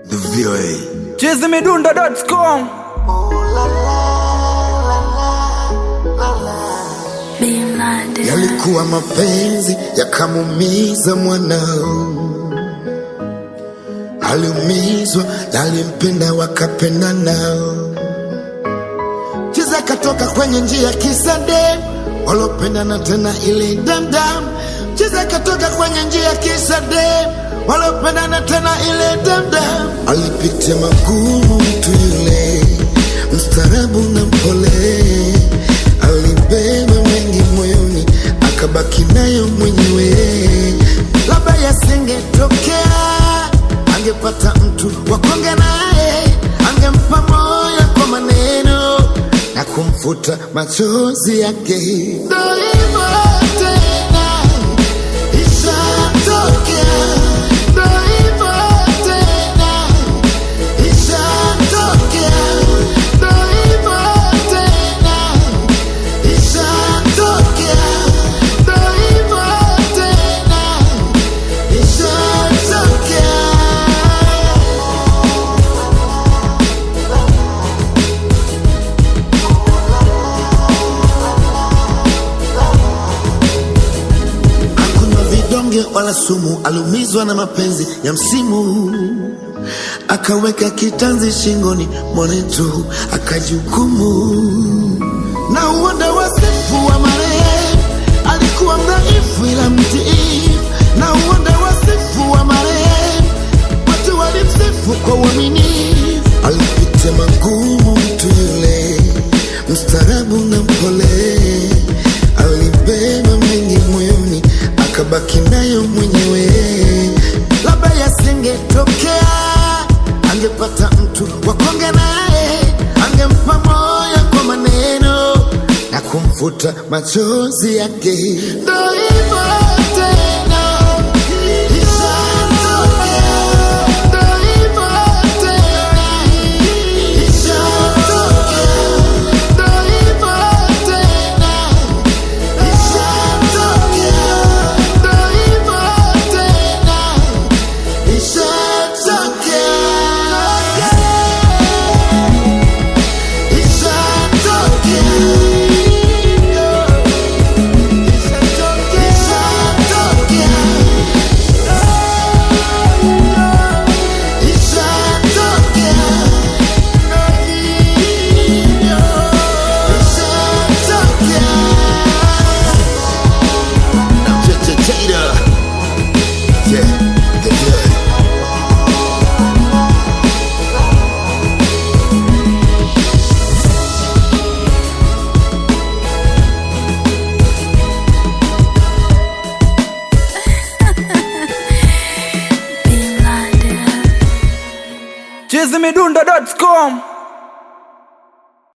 The VOA. chizimidundo.com Yalikuwa mapenzi yakamumiza mwanao, aliumizwa, yalimpenda wakapenda nao. Chiza katoka kwenye njia kisa dem walopendana tena ile damdam. Chiza katoka kwenye njia kisa dem walopendana tena ile damdam. Alipitia magumu mtu yule, mstaarabu na mpole, alibeba mengi moyoni, akabaki nayo mwenyewe. Labda yasingetokea, angepata mtu wa kuongea naye, angempa moyo kwa maneno na kumfuta machozi yake. Ndo hivyo tena, ishatokea. Ndo hivyo tena, ishatokea. Ndo hivyo tena, ishatokea. Ndo hivyo tena, ishatokea. Hakunywa vidonge wala sumu, aliumizwa na mapenzi ya msimu, akaweka kitanzi shingoni mwanetu, akajihukumu na uonda wasifu wa marehemu. Alikuwa mdhaifu ila mtiifu, na uonda wasifu wa marehemu. Watu walimsifu kwa uaminifu, alipitia magumu mtu yule, mstaarabu na mpole, alibeba mengi moyoni, akabaki nayo mwenyewe. Labda yasingetokea, angepata mtu wa kuongea naye, angempa moyo kwa maneno na kumfuta machozi yake. Ndo hivyo tena, ishatokea. Ndo hivyo tena, ishatokea. Ndo hivyo tena, ishatokea. Ndo hivyo tena, ishatokea. Yeah, the good. chizimidundo.com